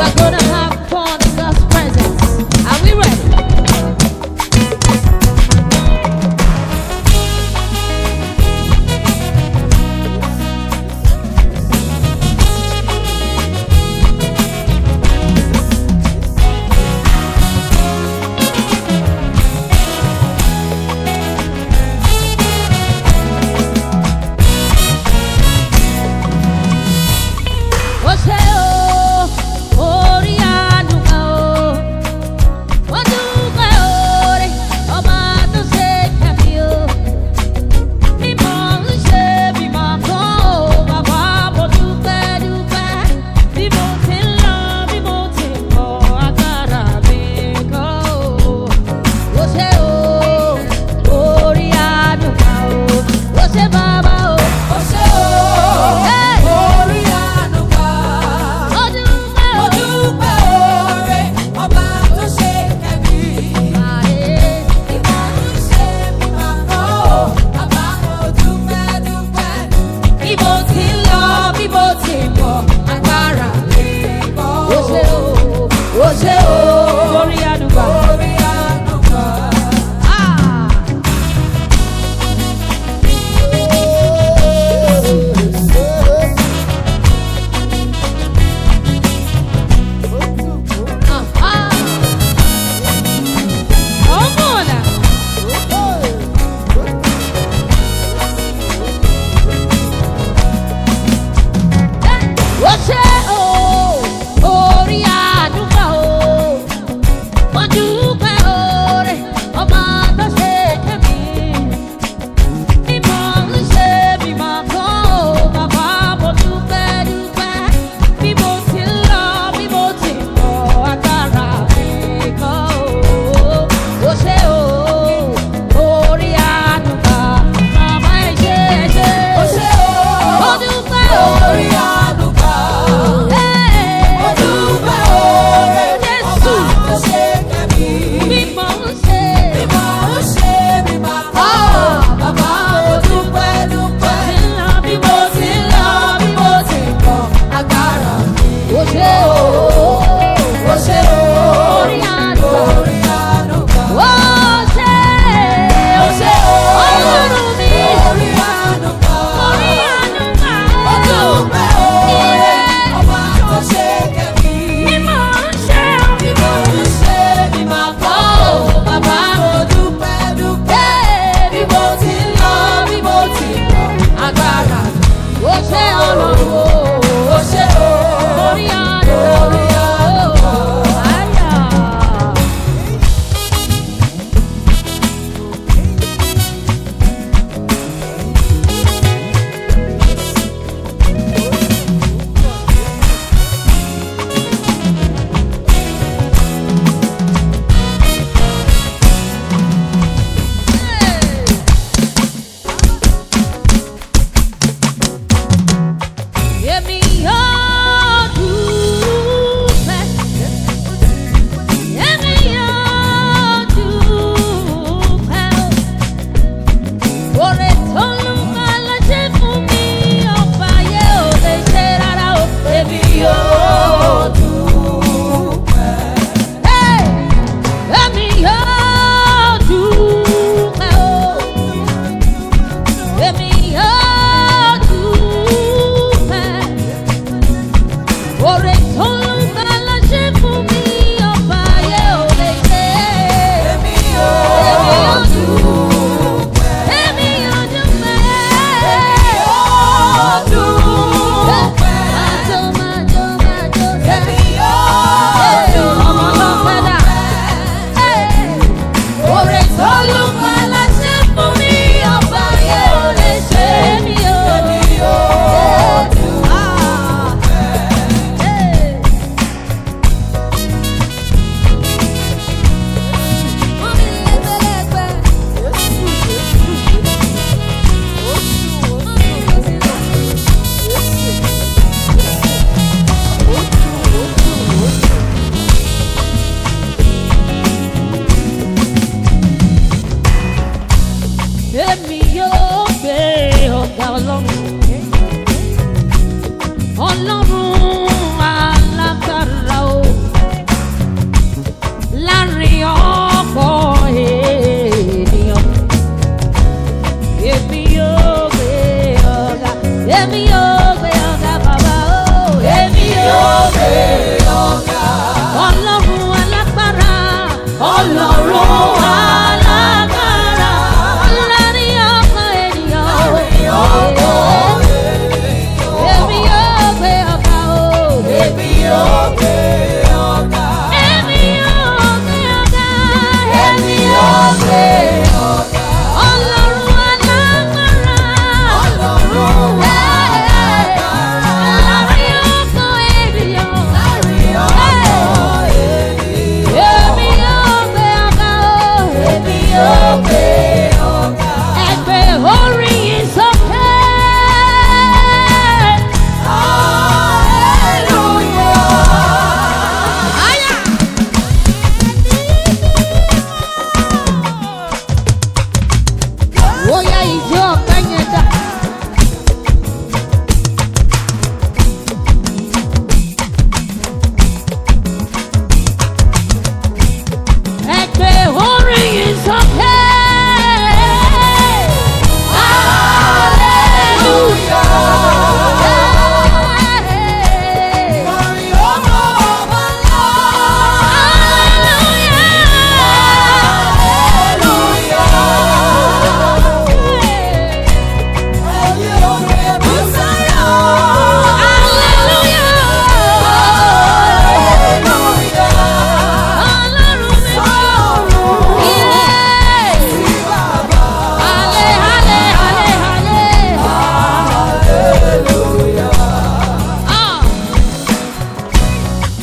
are gonna have fun in God's presence. Are we ready? ó ṣe o orí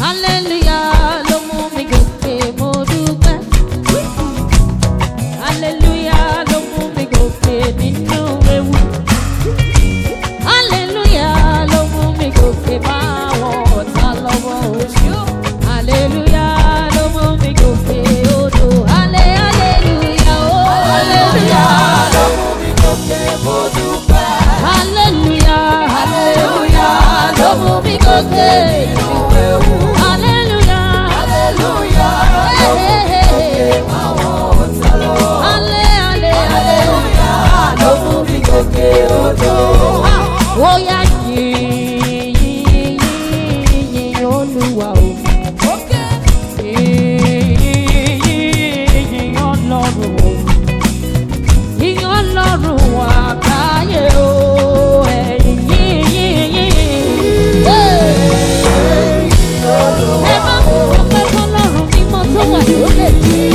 hallelujah ló mú mi gòkè mo dúpẹ́. hallelujah ló mú mi gòkè nínú ewu. hallelujah ló mú mi gòkè máa wọ ọ̀tá lọ́wọ́ oṣù. hallelujah ló mú mi gòkè odò. halle hallelujah o. hallelujah ló mú mi gòkè mo dúpẹ́. hallelujah hallelujah ló mú mi gòkè nínú ewu. hallelujah hallelujah ló mú mi gòkè máa wọ ọ̀tá lọ́wọ́. halle halle hallelujah ló mú mi gòkè odò. ó yá yìn yìn yìn yìn olúwa o. Yìn yìn yìn ọlọ́run o yíyan ọlọ́run wà káyé o ẹ̀yìn yíyìn yíyìn. ẹ má mú ọpẹ́ fọlọ́run mímọ́ tó wà lókè.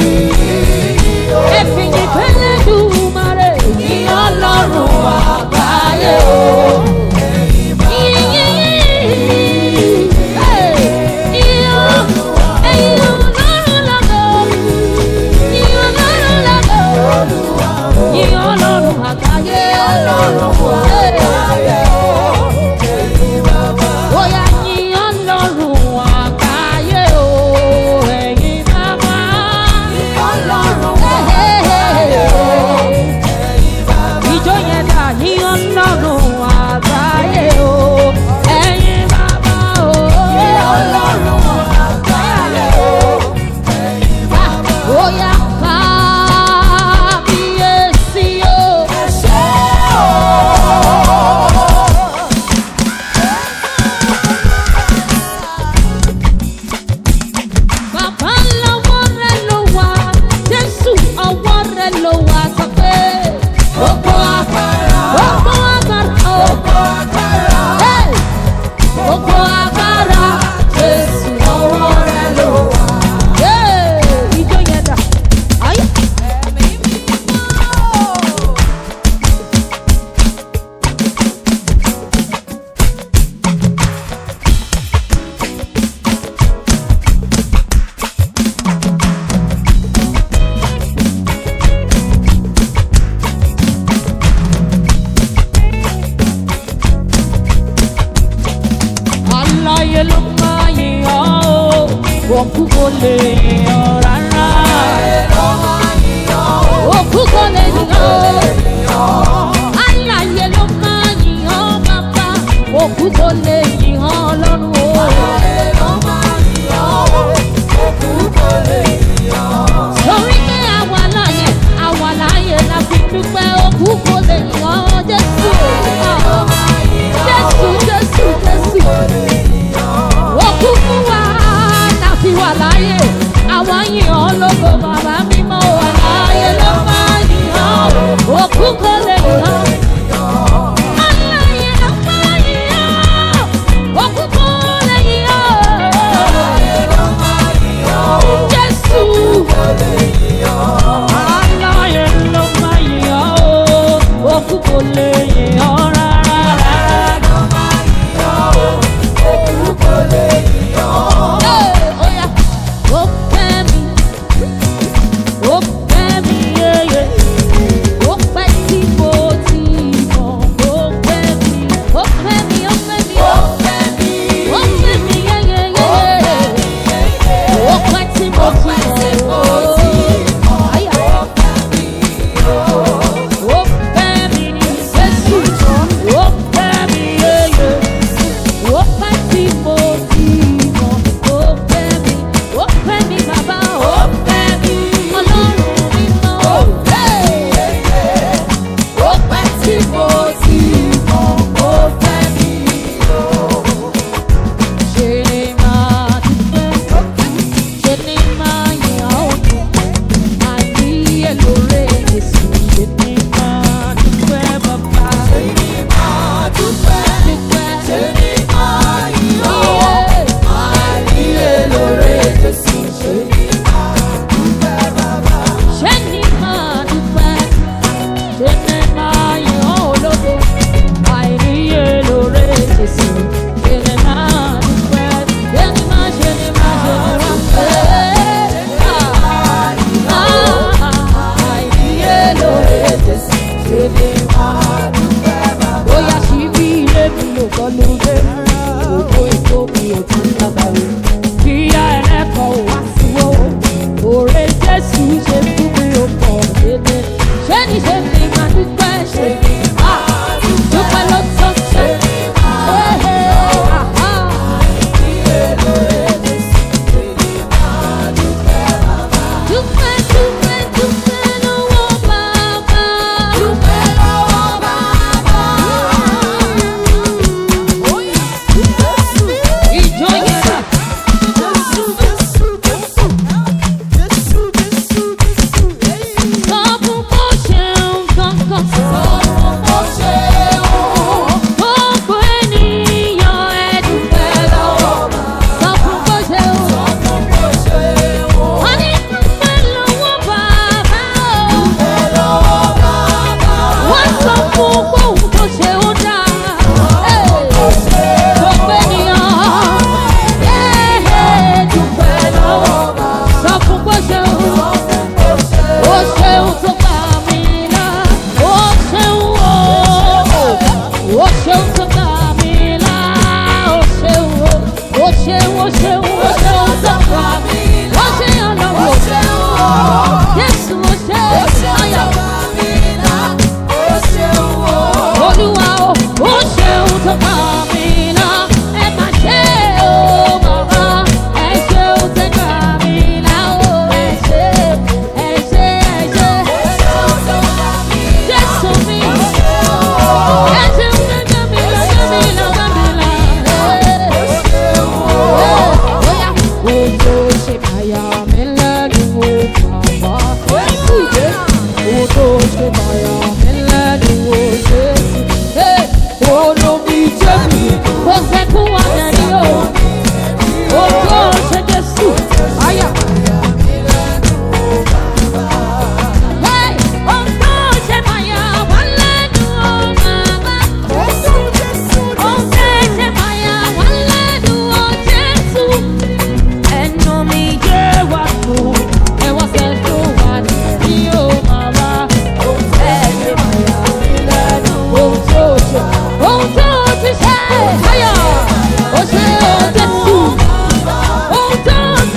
ẹ fi yìn fẹ́lẹ́ dùmarè yíyan ọlọ́run wà káyé o. Yíyìn yíyìn. Yíyan ẹ̀yìn ọlọ́run lọ́gọ̀. Yíyan ọlọ́run lọ́gọ̀ yìn ọlọ́run àgbáyé ọlọ́run àgbáyé bóyá yìn ọlọ́run àgbáyé o ẹ̀yin bàbá ọlọ́run àgbáyé ìjọ yẹn dà yìn ọlọ́run àgbáyé o ẹ̀yin bàbá o ọlọ́run àgbáyé o bóyá kábíyèsí o. Bàbá lọ́wọ́ rẹ̀ ló wà, Jésù ọwọ́ rẹ̀ ló wà sọ pé. Gbogbo agbára. Gbogbo agbára. Gbogbo agbára. Gbogbo agbára. Jésù ọwọ́ rẹ̀ ló wà. Ìjọ yẹn dà. Ayé. aláyé ló máa yìn ọ́ o òkú kò lè yìn ọ́ rárá. òkú kò lè yìn ọ́ aláyé ló máa yìn ọ́ bàbá òkú kò lè yìn ọ́ lọ́rùn o. torí pé àwa láyé àwa láyé la fi dúpẹ́ òkú kò lè yìn ọ́ jésù. jésù jésù jésù òkú fún wa láti wà láyé àwọn yìn ọ́ lógo bàbá mímọ́ wà láyé ló máa yìn ọ́ òkú kò lè yìn ọ́. Aláyé ló máa yìn ọ́, òkú kò lè yìn ọ́.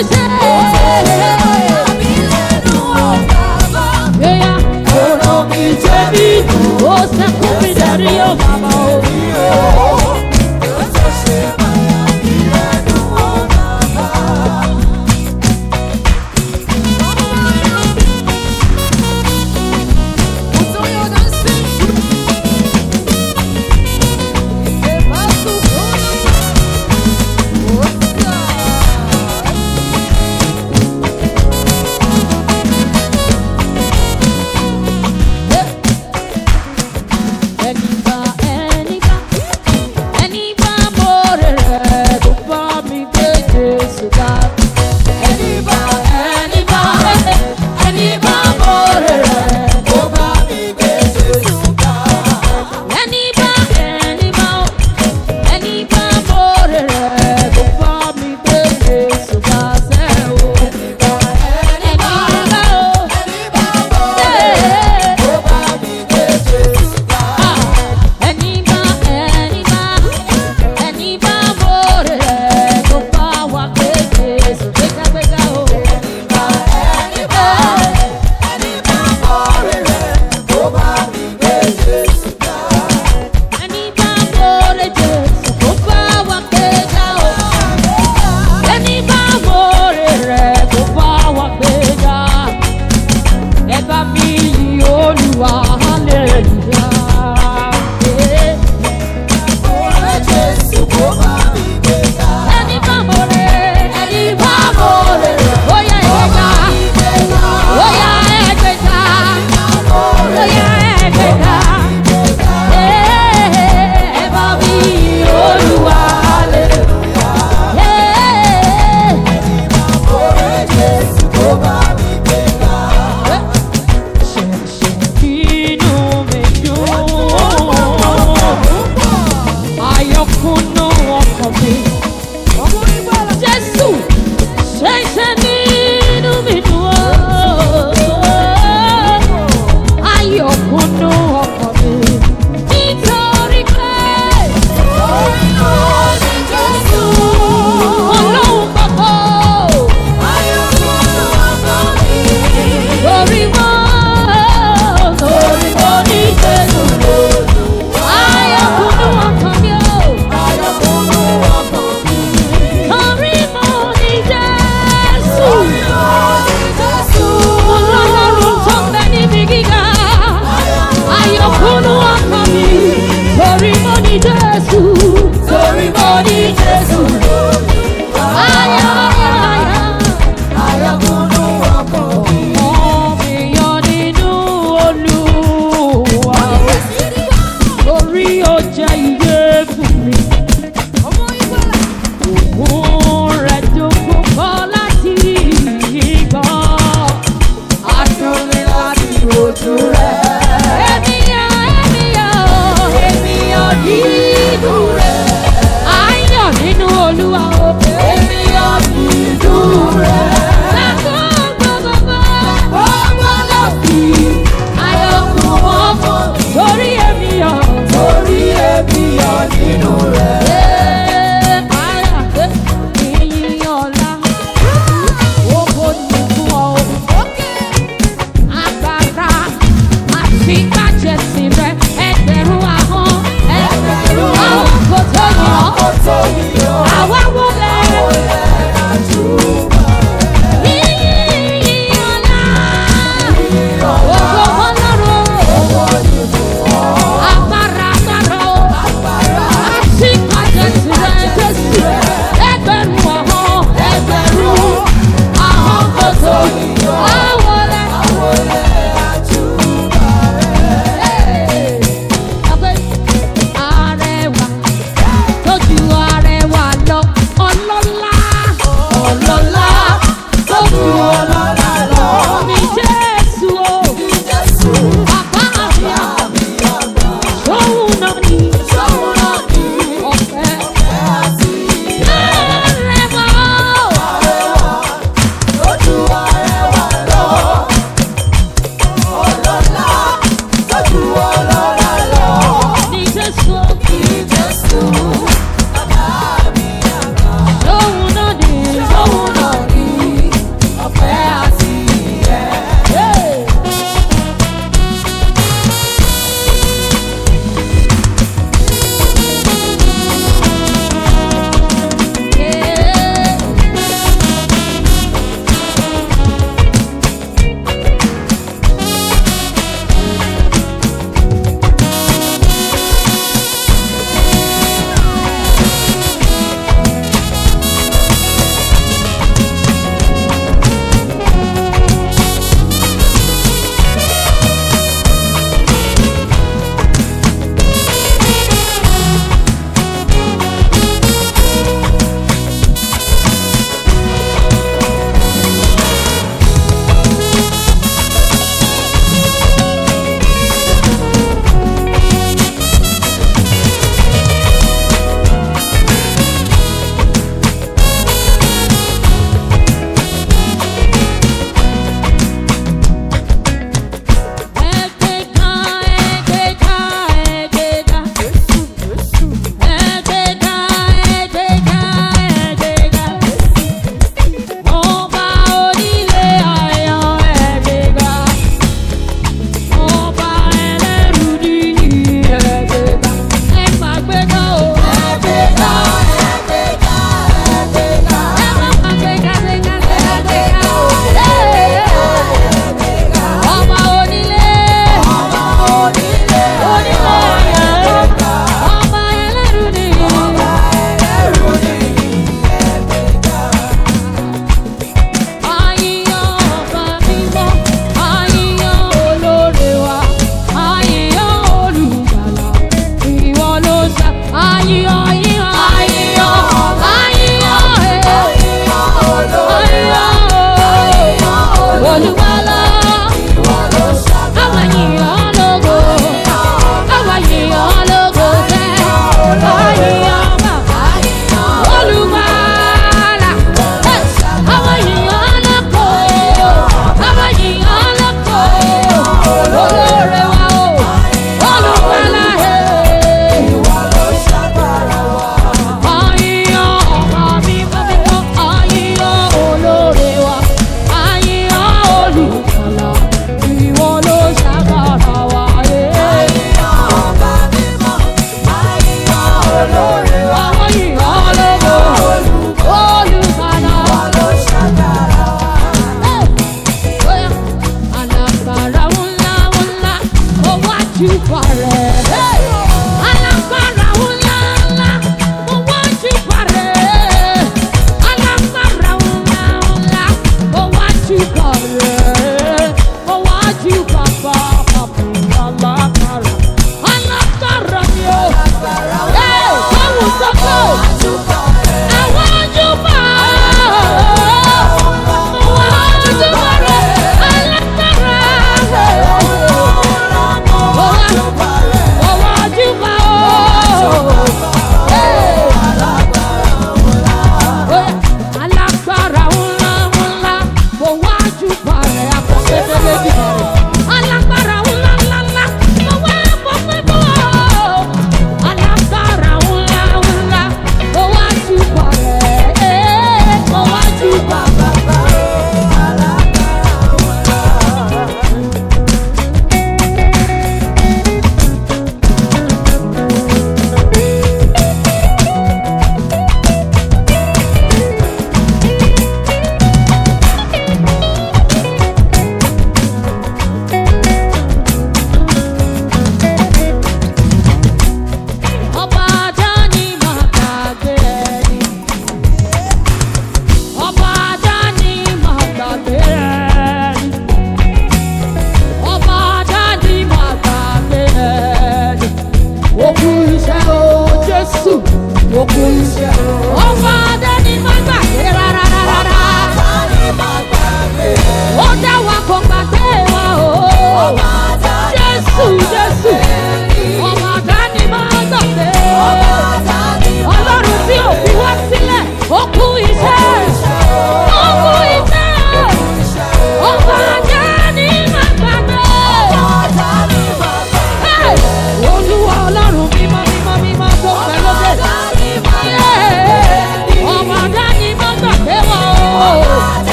ṣe. Eya, ọ̀rọ̀ mi jẹ́ bí ó sẹ́kún mi dẹ̀rí ó bàbá o.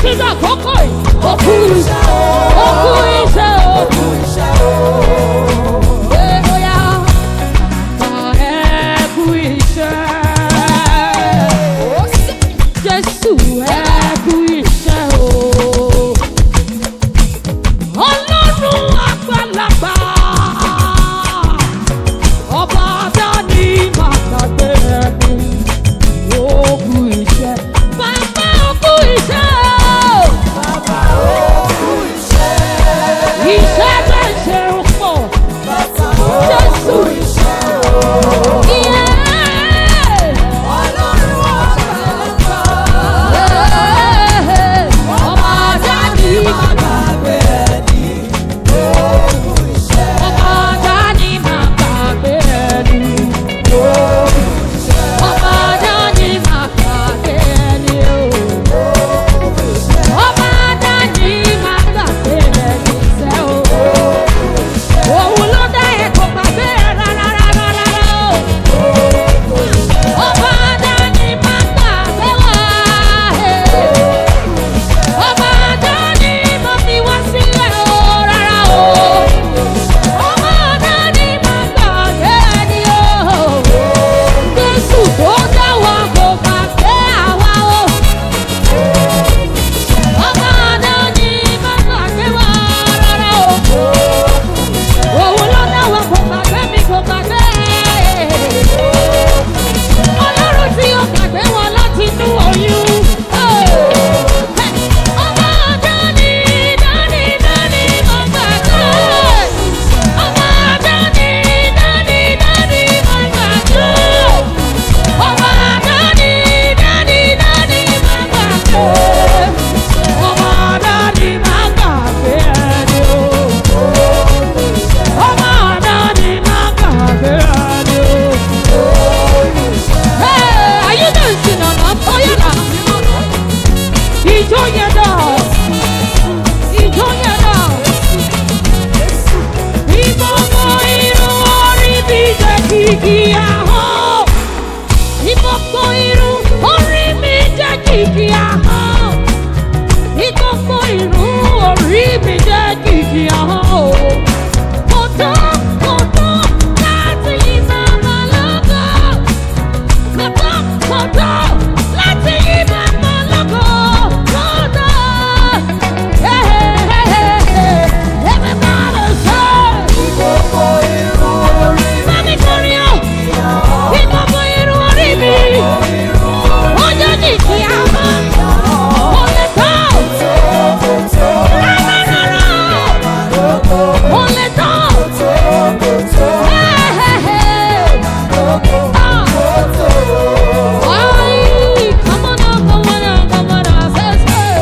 títí dàkókò yìí. Òkú iṣẹ́ òkú iṣẹ́ òkú iṣẹ́ Ẹ bóyá ẹ kú iṣẹ́. Jésù ẹ kú iṣẹ́ o. Ọlọ́run àgbàlagbà. Ọba dání máa gbàgbé ẹni. Ó kú iṣẹ́. Bàbá ó kú iṣẹ́ o. Iṣẹ́ bẹ́ẹ̀ ṣe ń pọ̀. Jésù ìyẹn. Ọba dání máa gbàgbé Ọba dání máa gbàgbé ẹni. Ọba dání máa gbàgbé ẹni o. Ọba dání máa gbàgbé ẹni sẹ́ o. Òun ló dá ẹ̀kọ́ gbàgbé ẹ̀ rárá rárá rárá o. Ọba dání máa gbàgbé wá. Ọba dání máa fi wá sílẹ̀ o rárá o. Ọba dání máa gbàgbé ẹni o. Jésù tó dá wa kò gbàgbé àwa o. Ọba dání máa gbàgbé wa rárá o. Òun ló dá wa kò gbàgbé mi kò gbàgbé. Ọlọ́run tí ó gbàgbé wọn láti inú oyún. Ọba dání dání dání máa gbàgbé. Ọba dání dání dání máa gbàgbé. Ọba dání dání dání máa gbàgbé. Ọba dání máa gbàgbé ẹni o. Ọba dání máa gbàgbé ẹni o. Hey, are you dancing or not? Oh, yeah, now. Ijó yẹn dà. Ijó yẹn dà. Ìgbòho irun orí mi jẹ́ kìkì ahọ́n. Ìgbòho irun orí mi jẹ́ kìkì ahọ́n. Ìgbòho irun orí mi jẹ́ kìkì ahọ́n. Kò tó, kò tó láti yí bàbá lọ́gọ́. Kò tó, kò tó láti yí bàbá lọ́gọ́. Kò tó. Hey, hey, hey, hey, hey. Everybody say. Mami kọrin o, ìgbòho irun orí mi, ó jẹ́ kìkì ahọ́n. Kò lè tó. Rárá, rárá. Kò lè tó. Hey, hey, hey. Ah. Ay, come on up, come on up, come on up, say, say.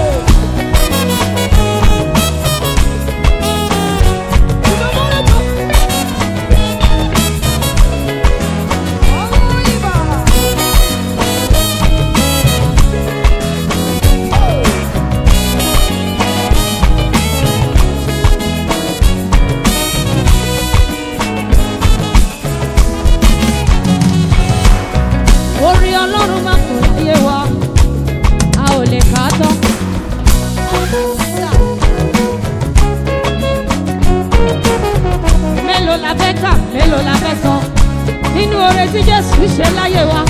orí ọlọ́run máa kò láyé wa a ò lè kà á tán. mélòó la fẹ́ kà mélòó la fẹ́ sọ nínú oore tí jésù ṣe láyé wa.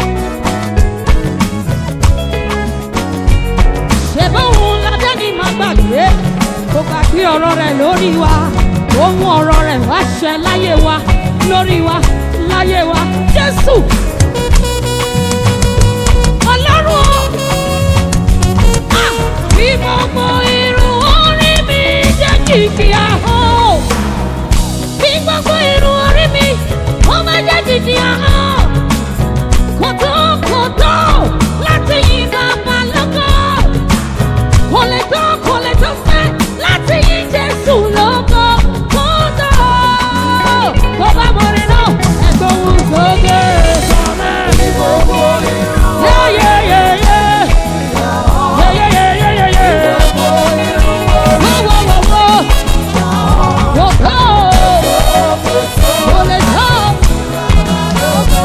ṣèbóhun ládẹ́ni máa gbàgbé kó gbàgbé ọ̀rọ̀ rẹ̀ lórí wa ohun ọ̀rọ̀ rẹ̀ wá ṣẹ láyé wa lórí wa láyé wa jésù ọlọ́run o. Ah! Bí gbogbo irun orí mi jẹ́ kìkì ahọ́n. Bí gbogbo irun orí mi ó máa jẹ́ kìkì ahọ́n. Kò tó kò tó láti yìn bàbá lógo. Kò lè tó kò lè tó fẹ́ láti yìn Jésù lógo. Kò tó tó bá mọ̀rin náà ẹ̀gbọ́n òun sókè sọ́mẹ́. Yeah, yeah, yeah, yeah. Yeah, yeah, yeah, yeah, yeah, yeah. Whoa, whoa, whoa, whoa. Whoa, whoa. Whoa, let's go.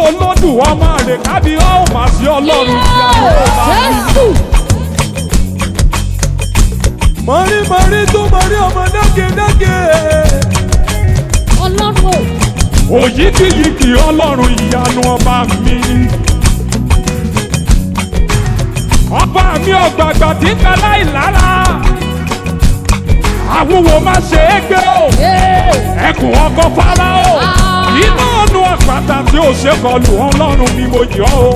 olódù ọmọ rẹ̀ kábí ọ́ ò mà sí ọlọ́run ìyanu ọba mi. Jésù. mọ̀rí mọ̀rí tó mọ̀rí ọmọ dágédágé. Ọlọ́run o. òyìgìyìgì ọlọ́run ìyanu ọba mi. ọba mi ọ̀gbàgbà tí ń ka láì lára. àwòwò má ṣe é gbé o. Ee. ẹkùn ọkọ fáráò. Ah. iná ọ̀nù àpáta tí ó ṣe kọlù ọlọ́run mi mo yọ̀ o.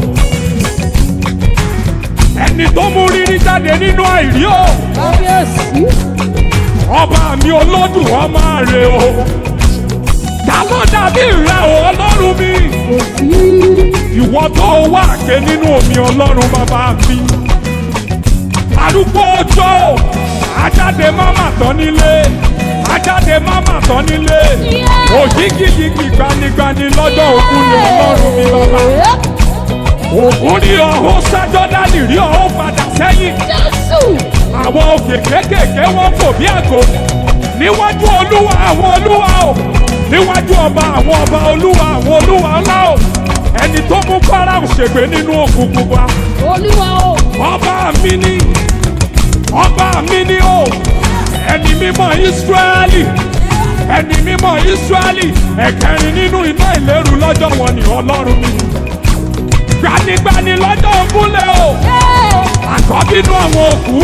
ẹni tó mú rírí jáde nínú àìrí o. Kábíyèsí. ọba mi olódùn ọmọ rẹ o. ta ló dàbí rẹ o ọlọ́run mi. Kò sí. ìwọ tó wà ké nínú omi ọlọ́run bàbá mi. arúgbó ọjọ́ ajáde máma tán nílé ajáde máma tán nílé Yeah. òjìgìjìgì gbanigbani lọ́jọ́ òkun ni ọlọ́run mi bàbá. òkun rí ọ̀hún sájọ́dánì rí ọ̀hún padà sẹ́yìn Jésù. àwọn òkè kéékèèké wọn fò bí àgò níwájú olúwa àwọn olúwa o níwájú ọba àwọn ọba olúwa àwọn olúwa ńlá o ẹni tó mú Fáráò ṣègbè nínú òkùnkùn wa Olúwa o. ọba mi ni ọba mi ni o ẹni mímọ́ Ísírẹ́lì ẹni mímọ́ Ísírẹ́lì ẹ̀kẹrin nínú iná ìléru lọ́jọ́ wọn ni ọlọ́run mi gbanigbani lọ́jọ́ ògúnlẹ̀ o Ee. àkọ́bí nínú àwọn òkú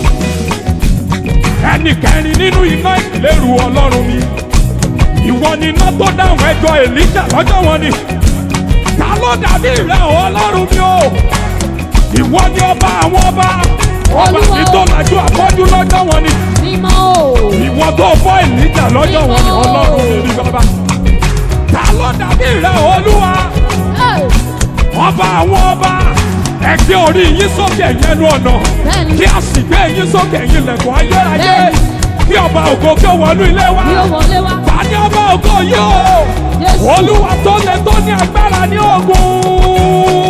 ẹnì kẹrin nínú iná ìléru ọlọ́run mi ìwọ ni iná tó dáhùn ẹjọ́ èlíjà lọ́jọ́ wọn ni ta ló dàbí rẹ o ọlọ́run mi o ìwọ ni ọba àwọn ọba ọba Olúwa mi o. tó lajú afọ́jú lọ́jọ́ wọn ni Mímọ́ o. ìwọ tó fọ́ èlíjà lọ́jọ́ wọn ni ọlọ́run mi ni bàbá ta ló dàbí rẹ o olúwa Ee. ọba àwọn ọba ẹgbẹ́ orí yín sókè yẹnu ọ̀nà Bẹ́ẹ̀ni. kí a sì gbé yín sókè yín lẹ̀kọ́ ayérayé Bẹ́ẹ̀ni. kí ọba ògo kí ó wọnú ilé wa Bí ó wọlé wá. ta ni ọba ògo yìí o Jésù. olúwa tó lè tó ní agbára ní ogun.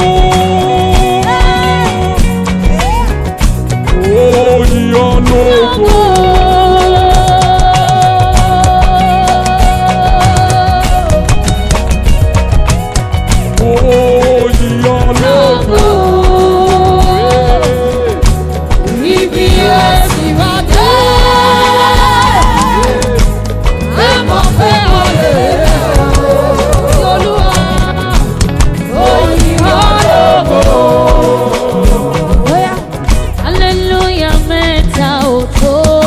Oyin ológo. Oyin ológo. Ibi ẹ̀sìn wá dé. Ẹ mọ̀ pé ọ̀lẹ́ Olúwa òyìn ọlọ́gbọ̀. Hallelujah mẹ́ta ò tó.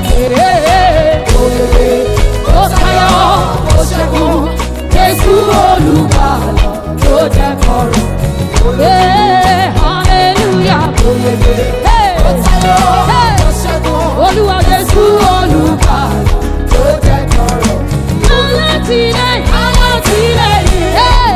ó tayọ ó ṣẹ́gun jésù olùgbàlà tó jẹ́ kọ̀rọ̀. Hey, hallelujah. Hey, hey, olúwa jésù olùgbàlà tó jẹ́ kọ̀rọ̀. alátìlẹ́yìn alátìlẹ́yìn. Hey,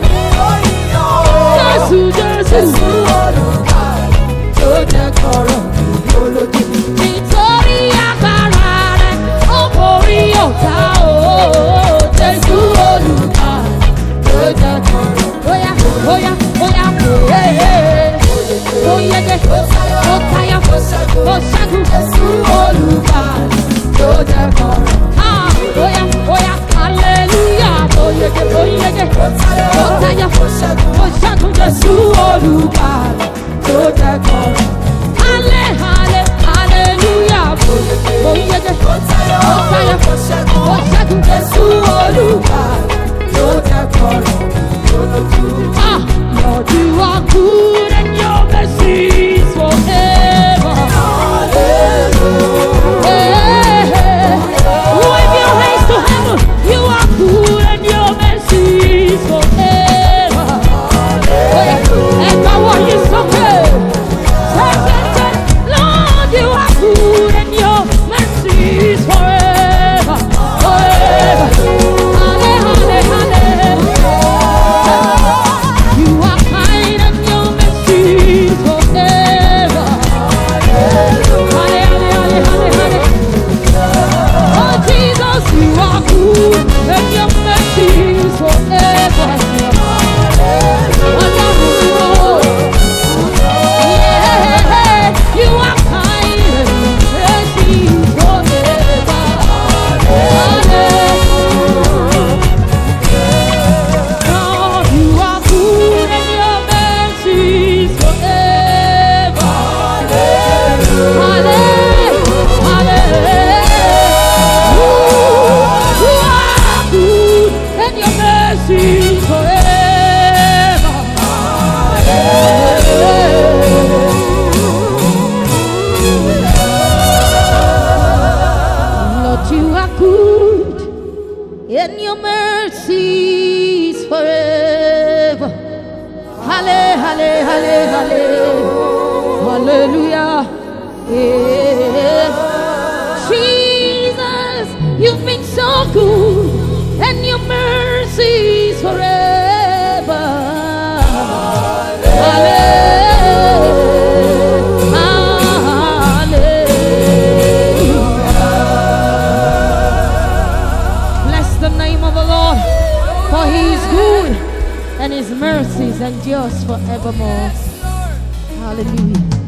jésù jésù tó jẹ́ kọ̀rọ̀ nítorí agbára rẹ̀ ó borí ọ̀tá o jésù olùkà ló jẹ́ kan bóyá bóyá bóyá kò yé ó yege ó tayọ ó ṣẹ́gun jésù olùkà ló jẹ́ kan bóyá bóyá hallelujah ó yege ó yege ó tayọ ó ṣẹ́gun jésù olùkà ló jẹ́ kan. Halle, halle, hallelujah. Mo yege, mo tayọ, mo ṣẹ́gun Jésù Olúwa ló jẹ́ kọ̀rọ̀ lójú. Ah, Lord, you are good and your mercy is forever. Hey, hey. Wave your hands to heaven. You are good and your mercy is forever. Oh, yeah. And my one is so good. Lord, you are good and your mercy is forever, forever. Halle, halle, halle. You are kind and your mercy is forever. Halle, halle, halle, halle, halle. Oh Jesus, you are good and your mercy is forever. Wonderful. Yeah, you are kind and mercy forever. Lord, you are good and your mercy is forever. You are good and your mercy is Lord, you are good, and your mercy is forever. Halle, halle, halle, halle, hallelujah. Yeah. Jesus, you've been so good, and your mercy is forever. Hallelujah. Bless the name of the Lord, for he is good and his mercies endures forevermore. Hallelujah.